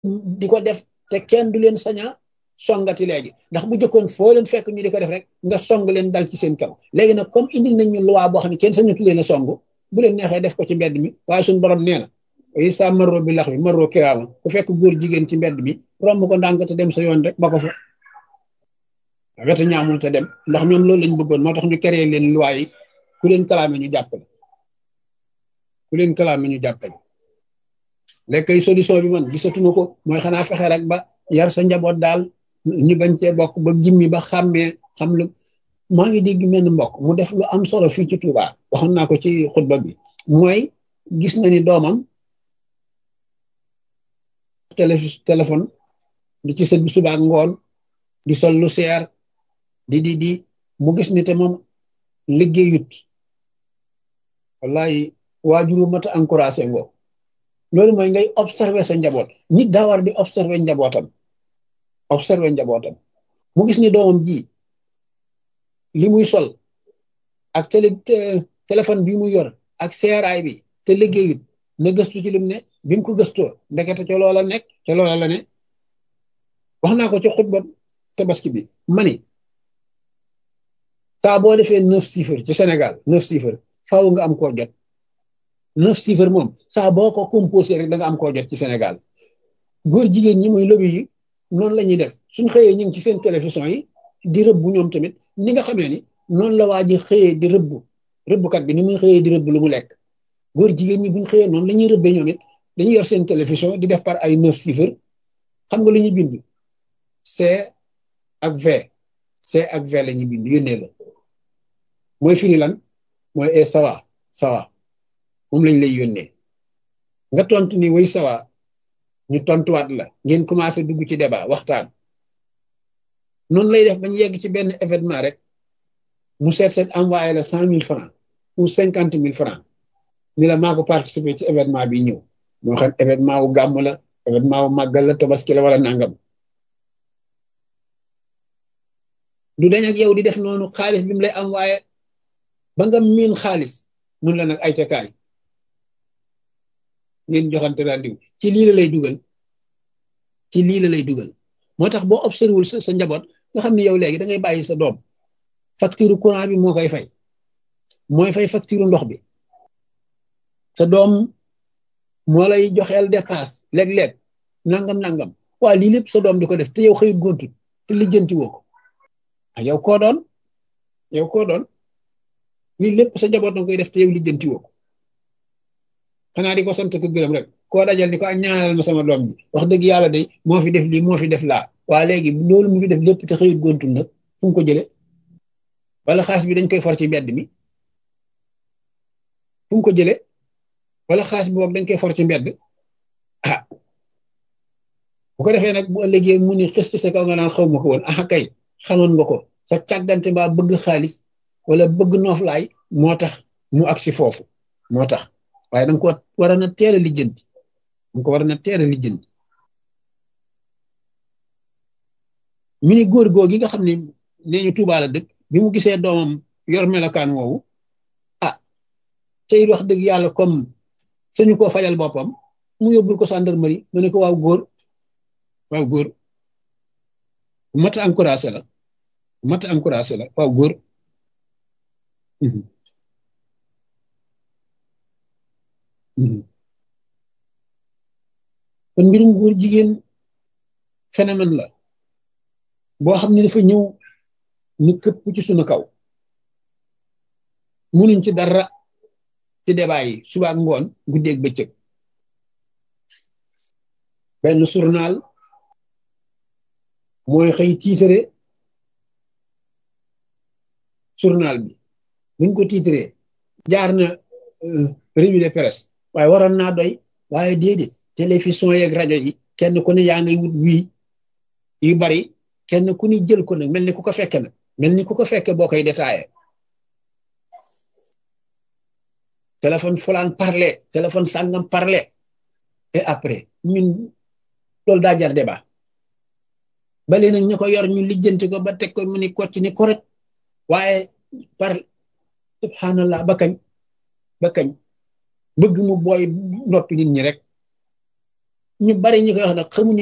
di ko def te kenn du leen saña songati léegi ndax bu jëkkoon foo leen fekk ñu di ko def rek nga song leen dal ci seen kaw léegi nag comme indil nañ ñu loi boo xam ne kenn sañatu leen a song bu leen neexee def ko ci mbedd mi waaye suñu borom nee na yi sa marro bi lax bi marro kiraama ku fekk góor jigéen ci mbedd mi romb ko ndànk te dem sa yoon rek ba ko fa wetu ñaamul te dem ndax ñoom loolu lañ bëggoon moo tax ñu créé leen loi yi ku leen kalaame ñu jàppale ku leen kalaame ñu jàppale léegi solution bi man gisatuma ko mooy xanaa fexe rek ba yar sa njaboot daal ñu bañ cee bokk ba jimmi ba xàmmee xam lu maa ngi dégg mel mbokk mu def lu am solo fii ci Touba waxoon naa ko ci xutba bi mooy gis na ni doomam télé téléphone di ci sëgg suba ak ngoon di sol lu seer di di di mu gis ni te moom liggéeyut wallahi waajuru mat a encouragé ngoo loolu mooy ngay observer sa njaboot nit daa war di observer njabootam observer njabootam mu gis ni doomam ji li muy sol ak télé téléphone bi muy yor ak seeraay bi te liggéeyut na gëstu ci lim ne bi mu ko gëstoo ndekete ca loola nekk ca loola la ne wax naa ko ci xutba tabaski bi mani saa boo defee neuf chiffres ci Sénégal neuf chiffres faaw nga am koo jot neuf chiffres moom saa boo ko composé rek da nga am koo jot ci Sénégal góor jigéen ñi muy lobby yi noonu la ñuy def suñ xëyee ñu ngi ci seen télévision yi di rëbb ñoom tamit ni nga xamee ni noonu la waa ji xëyee di rëbb rëbbkat bi ni muy xëyee di rëbb lu mu lekk góor jigéen ñi buñ xëyee noonu la ñuy rëbbee ñoom it dañuy yor seen télévision di def par ay neuf chiffres xam nga lu ñuy bind C ak V C ak V la ñuy bind yónnee la mooy firi lan mooy e sawa sawa moom lañ lay yónnee nga tontu ni way sawa ñu tontuwaat la ngeen commencé dugg ci débat waxtaan noonu lay def bañ yegg ci benn événement rek mu seet seet envoyé la cent mille francs ou cinquante mille francs ni la maa ko participer ci événement bi ñëw moo xam événement wu gàmm la événement wu màggal la tabaski la wala nangam du dañ ak yow di def noonu xaalis bi mu lay envoyé ba nga miin xaalis mun la nag ay cakaay ngeen joxante rendiw ci lii la lay dugal ci lii la lay dugal moo tax boo observé wul sa njaboot nga xam ne yow léegi da ngay bàyyi sa doom facture courant bi moo koy fay mooy fay facture ndox bi sa doom moo lay joxeel dépasse léeg-léeg nangam nangam waa lii lépp sa doom di ko def te yow xëyut gontut te lijjanti woo ko ah yow koo doon yow koo doon lii lépp sa njaboot na koy def te yow lijjanti woo ko xanaa di ko sant ko gërëm rek koo dajal ni ko ak ñaanal ma sama doom ji wax dëgg yàlla day moo fi def lii moo fi def laa waa léegi loolu mu fi def lépp te xëyut gontul nag fu mu ko jële wala xaas bi dañ koy for ci mbedd mi fu mu ko jële wala xaas bi boog dañ koy for ci mbedd ah bu ko defee nag bu ëllëgee mu ni xës sa kaw nga naan xaw ma ko woon ah kay xamoon nga ko sa càggante mbaa bëgg xaalis wala bëgg nooflaay moo tax mu ak si foofu moo tax waaye danga ko war a na teel a lijjanti danga ko war a na teel a lijjanti mi ni góor góor gi nga xam ne nee ñu Tuubaa la dëkk bi mu gisee doomam yor melokaan woowu ah tey wax dëgg yàlla comme suñu ko fajal boppam mu yóbbul ko gendarmerie mu ne ko waaw góor waaw góor mat a encouragé la mat a encouragé la waaw góor kon mbirum góor jigéen phénomène la boo xam ne dafa ñëw ni këpp ci sunu kaw munuñ ci dara ci débat yi suba ak ngoon guddeeg bëccëg benn journal mooy xëy tiitare journal bi buñ ko tiitaree jaar na revue de presse waaye waroon naa doy waaye déedéet télévision yeeg rajo yi kenn ku ne yaa ngay wut wii yu bari kenn ku ni jël ko nag mel ni ku ko fekke nag mel ni ku ko fekke boo koy détaillé téléphone fulaan parlé téléphone sàngam parlé et après ñun loolu daa jar débat bale nag ñu ko yor ñu lijjanti ko ba teg ko mu ni kocc ni correct waaye par subhanallah ba kañ ba kañ bëgg mu booy noppi nit ñi rek ñu bari ñi koy wax nag xamuñu